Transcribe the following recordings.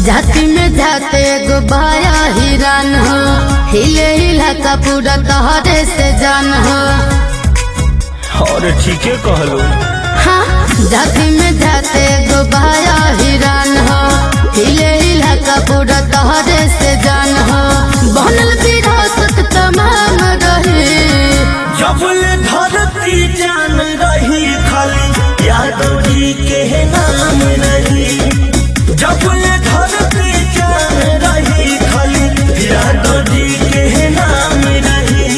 जाति में जाते गो बाया हिरान हो हिले हिला का पूरा तहरे से जान हो और ठीके कहलो हाँ जाति में जाते गो बाया हिरान हो हिले हिला का पूरा तहरे से जान हो बनल विरासत तमाम रही जबल धरती जान रही खाली यादव जी के नाम रही जबल धरती जान रही खाली यादव जी के नाम रही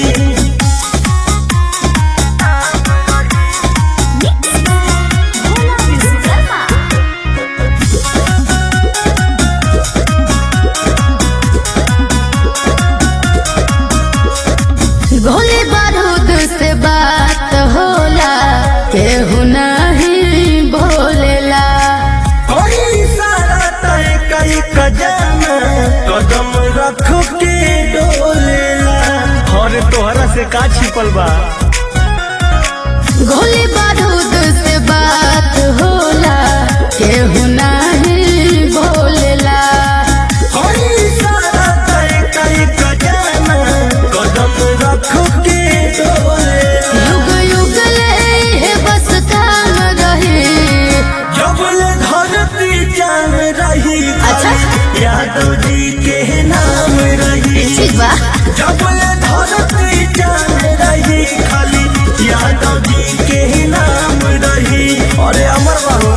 गोली बारूद से बात होला केहू नहीं बोलेला कोई सारा तय कई कजाना कदम रख के डोलेला और तोहरा से का छिपल बा गोली बारूद से बात होला केहू नहीं बोलेला कोई सारा तय कई कजाना कदम रख के डोलेला युग युग ले है बस काम रही जबल धरती जान रही अच्छा। यादव जी के नाम रही ठीक बा जबल धरती जान रही खाली यादव जी के नाम रही अरे अमर बाबू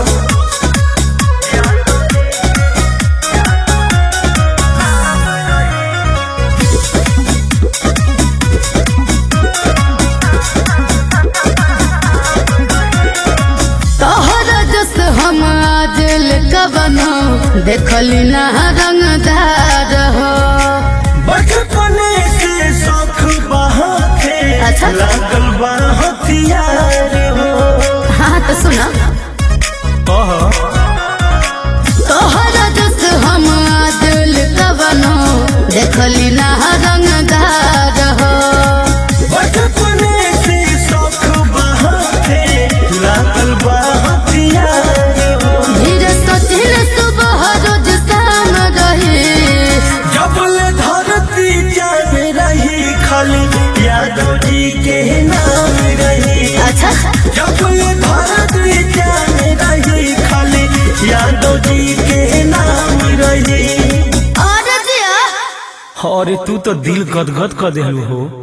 तोहर जस हम आज कवनो देखली ना रंगदार हो बचपने से शौक बहाते अच्छा। लागल बा हथियार हो हाँ तो सुना कह तोहर जस हम दिल कवनो देखली ना रंगदार हो बचपने से शौक बहाते लागल बा हथियार हो धीरे सचिन सुबह रोज शाम रही जबल धरती जान रही खाली यादव जी के नाम रही अच्छा जबल धरती जान रही खाली यादव जी के नाम रही और जिया अरे तू तो दिल गदगद कर देलू हो